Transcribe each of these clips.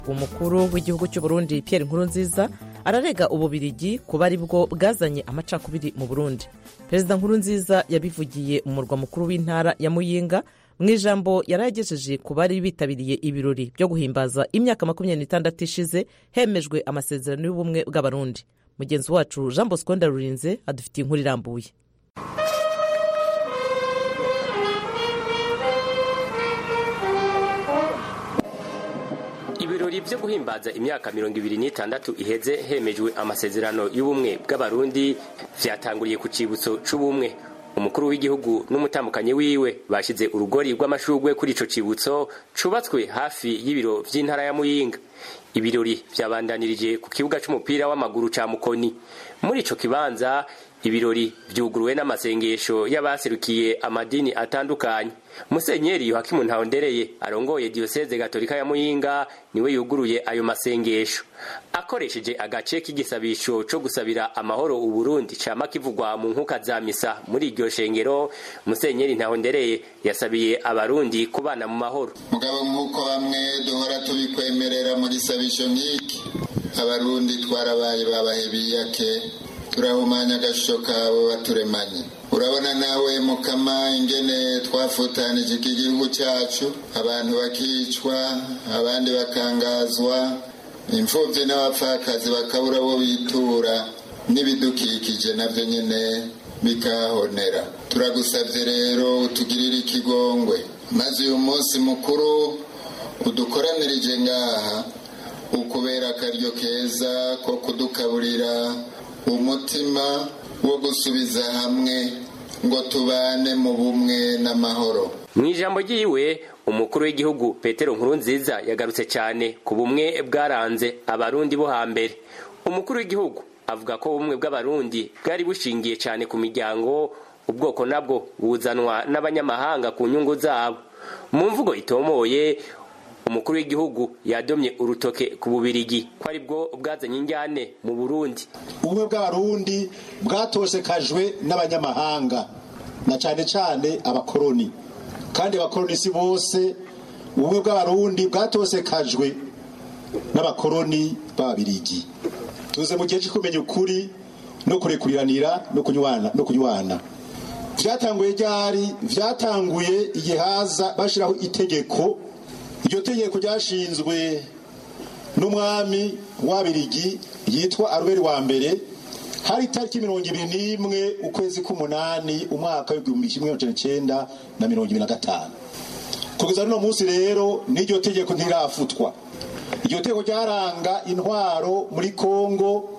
umukuru w'igihugu cy'u Burundi Pierre Nkurunziza ararega ububirigi kuba ari bwo bwazanye amacakubiri mu Burundi perezida Nkurunziza yabivugiye mu murwa mukuru w'intara ya Muyinga mu ijambo yari yagejeje ku bari bitabiriye ibirori byo guhimbaza imyaka makumyabiri n'itandatu ishize hemejwe amasezerano y'ubumwe bw'abarundi mugenzi wacu jean bosco ndarurinze adufitiye inkuru irambuye ibirori byo guhimbaza imyaka mirongo ibiri n'itandatu iheze hemejwe amasezerano y'ubumwe bw'abarundi vyatanguriye ku cibutso c'ubumwe umukuru w'igihugu n'umutambukanyi wiwe bashize urugori rw'amashurwe kuri ico cibutso cubatswe hafi y'ibiro vy'intara ya muyinga ibirori vyabandanirije ku kibuga c'umupira w'amaguru ca mukoni muri ico kibanza ibirori vyuguruwe n'amasengesho y'abaserukiye amadini atandukanye musenyeri yohakimu ntawondereye arongoye diyoseze gatolika ya muyinga niwe yuguruye ayo masengesho akoresheje agace k'igisabisho co gusabira amahoro uburundi cama kivugwa mu nkuka za misa muri iryo shengero musenyeri ntawondereye yasabiye abarundi kubana mu mahoro mugabo nk'uko bamwe duhora tubikwemerera muri sabisho nk'iki abarundi twarabaye babahe biyake turahumanya agashusho kabo baturemanye urabona nawe mukama ingene twafutanije iki gihugu cyacu abantu bakicwa abandi bakangazwa imfubyi n'abapfakazi bakabura abo bitura n'ibidukikije nabyo nyine bikahonera turagusabye rero utugirire ikigongwe maze uyu munsi mukuru udukoranirije ngaha ukubera akaryo keza ko kudukaburira umutima wo gusubiza hamwe ngo tubane mu bumwe n'amahoro mu ijambo ryiwe umukuru w'igihugu petero nkurunziza yagarutse cyane ku bumwe bwaranze abarundi bo hambere umukuru w'igihugu avuga ko ubumwe bw'abarundi bwari bushingiye cyane ku miryango ubwoko nabwo buzanwa n'abanyamahanga ku nyungu zabo mu mvugo itomoye umukuru w'igihugu yadomye urutoke ku bubirigi ko ari bwo bwazanye injyane mu burundi ubumwe bw'abarundi bwatosekajwe n'abanyamahanga na cyane cyane abakoroni kandi abakoroni si bose ubumwe bw'abarundi bwatosekajwe n'abakoroni b'ababirigi tuze mu gihe cyo kumenya ukuri no kurekuriranira no kunywana no kunywana byatanguye ryari byatanguye igihe haza bashyiraho itegeko iryo tegeko ryashinzwe n'umwami w'abirigi yitwa aruberi wa mbere hari itariki mirongo ibiri n'imwe ukwezi k'umunani umwaka w'igihumbi kimwe magana cyenda na mirongo ibiri na gatanu kugeza n'uno munsi rero n'iryo tegeko ntirafutwa iryo tegeko ryaranga intwaro muri kongo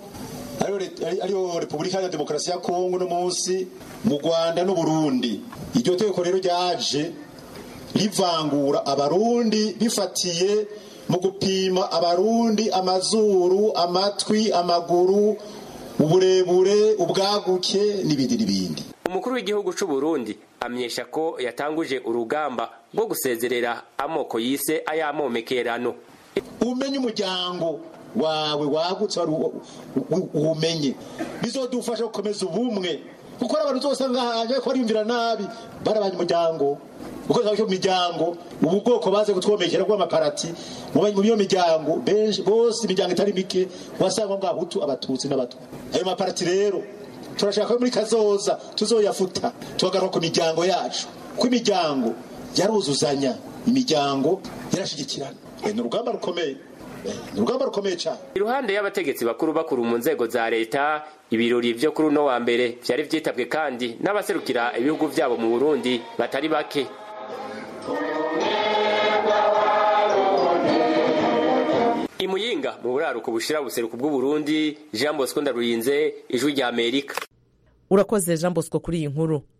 ariyo repubulika ya demokarasi ya kongo no munsi mu rwanda n'uburundi iryo tegeko rero ryaje rivangura abarundi bifatiye mu gupima abarundi amazuru amatwi amaguru uburebure ubwaguke n'ibindi n'ibindi umukuru w'igihugu cy'u Burundi amenyesha ko yatanguje urugamba rwo gusezerera amoko yise ayamomekerano umenye umuryango wawe wagutse uwumenye bizodufasha gukomeza ubumwe kuko abantu zose ngahaje ko bariyumvira nabi barabanye umuryango uko cyo miryango ubu bwoko baze kutwomekera bw'amaparati mu iyo miryango benshi bose imiryango itari mike wasanga ngo abahutu abatutsi n'abatwa ayo maparati rero turashaka ko muri kazoza tuzoyafuta tuhagaruka ku miryango yacu ko imiryango yaruzuzanya imiryango yarashigikirana ni urugamba rukomeye ni urugamba rukomeye cyane iruhande y'abategetsi bakuru bakuru mu nzego za leta ibirori byo kuri uno wa mbere byari byitabwe kandi n'abaserukira ibihugu byabo mu burundi batari bake imuyinga mu buraruko bushira buseruko bw'uburundi jean bosco ndarurinze ijwi rya amerika urakoze jean bosco kuri iyi nkuru